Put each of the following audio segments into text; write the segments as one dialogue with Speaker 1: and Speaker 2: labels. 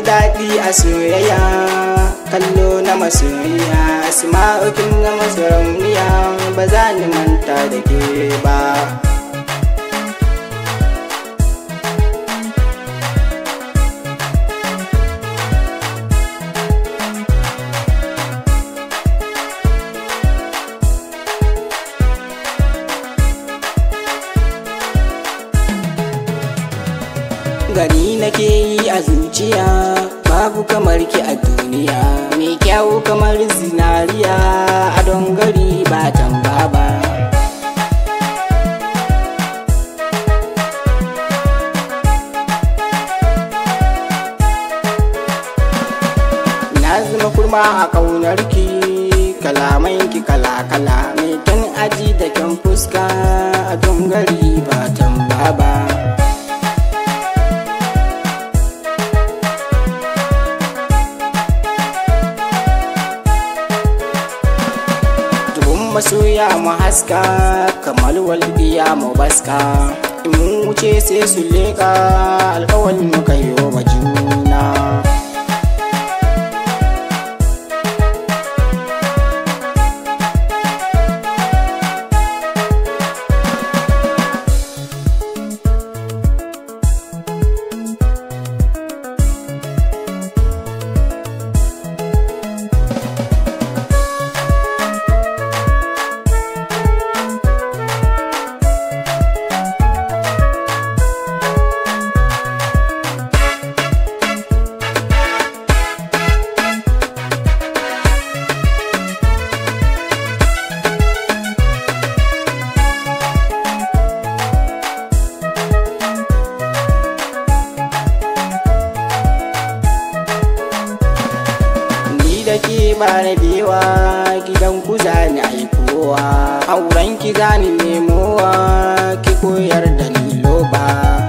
Speaker 1: daɗi a soyayya kallo na masoyiya asma'ukin na masarauniya ba za ni manta da ke ba gani nake yi a zuciya babu kamar ki a duniya mai kyawu kamar zinariya a don gari ba tamba ba na zama kurma a ƙaunarki kalamanki kala-kala mai kyan aji da kyan fuska a don gari ba tamba ba masoya mu haska kamar walbiya mu baska in mun wuce sai su leka alkawalin muka yi wa juna da ke ba na bewa gidan ku za ni aikowa auren ki za ni nemowa ki koyar da ni loba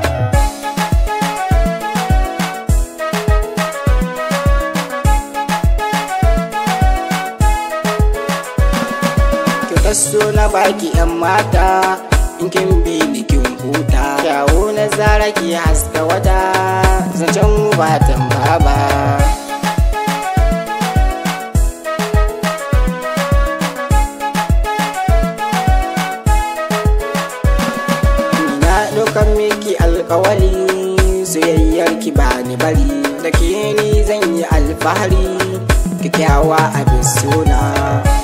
Speaker 1: ki kaso na baki yan mata in kin bi ni kin huta kyawo na zara ki haska wata zancen ba tamba ba ɗaukar miki alkawari soyayyar ki ba ni bari da ke ni zan yi alfahari kyakkyawa abin suna